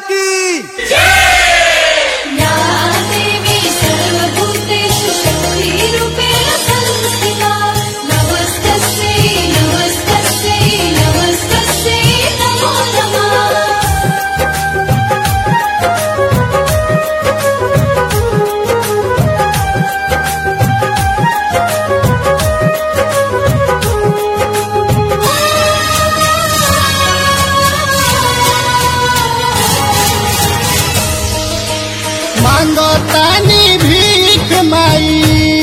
की या देवी सर्वभूतेषु शक्तिरूपेण संस्थिता नमस्तस्यै नमस्तस्यै नमस्तस्यै नमो नमः मांगो तानी भीख माई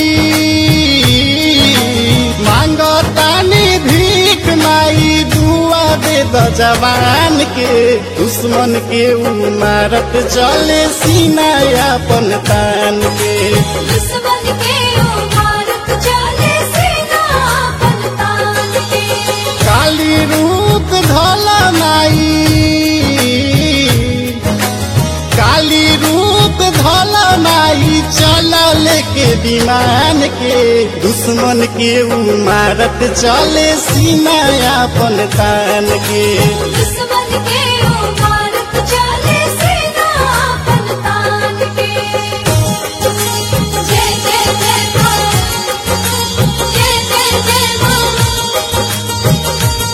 मांगो तानी भीख माई दुआ दे द जवान के दुश्मन के उमारत चले सीना अपन तान के दुश्मन के ओ भारत चले सेना अपन तान के काली रूप धल माई काली रूप धल माई चल लेके विमान के दुश्मन के उमारत चले सीना अपन तान के दुश्मन के ओ भारत चले सेना अपन तान के जय जय जय मां जय जय जय मां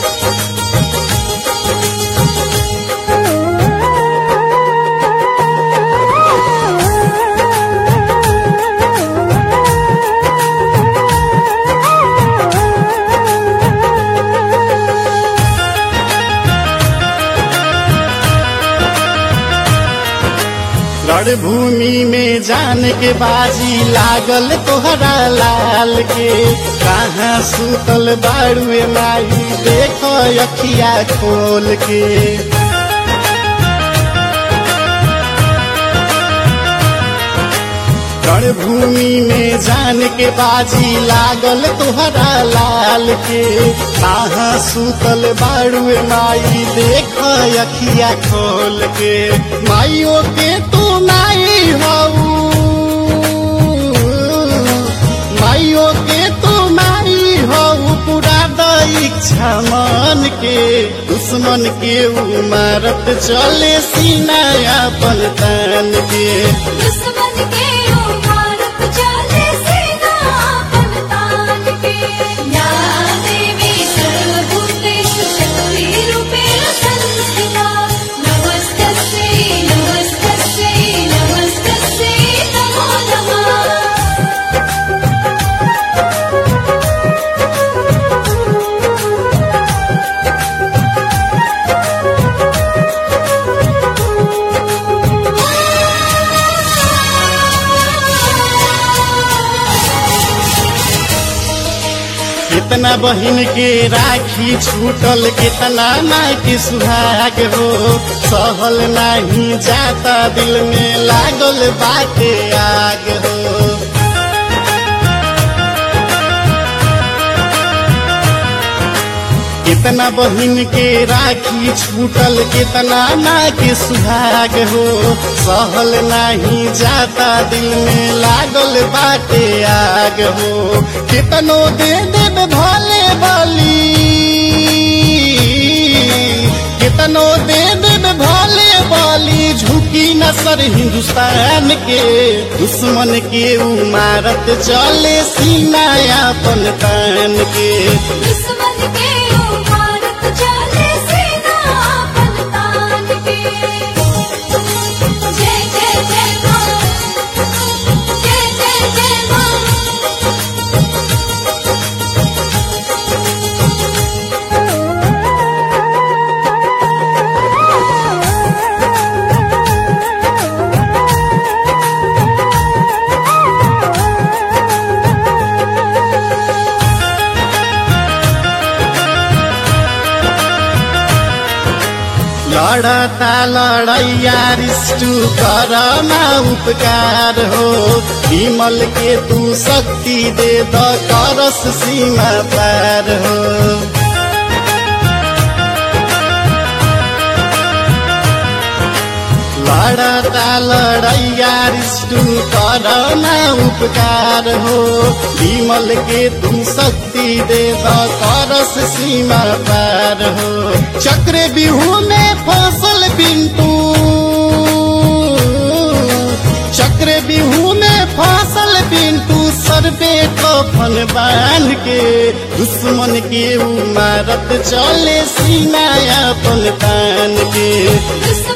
रणभूमि में जान के बाजी लागल तोहरा लाल के कहाँ सुतल बाड़ुए माई देखो अखिया खोल के रणभूमि में जान के बाजी लागल तोहरा लाल के कहाँ सुतल बाड़ुए माई देख अखिया खोल के माइयो के तू माई हऊ माइयो के तू माई हऊ पूरा द इच्छा मन के दुश्मन के उमारत चले सीना अपन तान के दुश्मन के ओ भारत चले सेना अपन तान के या देवी सर्वभूतेषु शक्तिरूपेण संस्थिता नमस्तस्यै नमस्तस्यै नमस्तस्यै नमो नमः कितना बहिन के राखी छूटल कितना माँ के सुहाग हो सहल नहीं जाता दिल में लागल बाटे आग हो कितना बहिन के राखी छूटल कितना माँ के सुहाग हो सहल नहीं जाता दिल में लागल बाटे आग हो कितनो दे देव भले बली कितनो दे देव भले बली झुकी न सर हिंदुस्तान के दुश्मन के उमारत चले सीना अपन तान के दुश्मन के ओ भारत चले सेना अपन तान के जय जय जय मां जय जय जय मां लड़ता लड़ैया रिष्टु करमा उपकार हो विमल के तू शक्ति दे द करस सीमा पार हो लड़ता लड़ैया रिष्टु करमा उपकार हो विमल के तू शक्ति दे द करस सीमा पार हो चक्र बिहू में फसल पिंटू सिर पे कफन बांध के दुश्मन के उ मारत चले सीना अपन तान के दुश्मन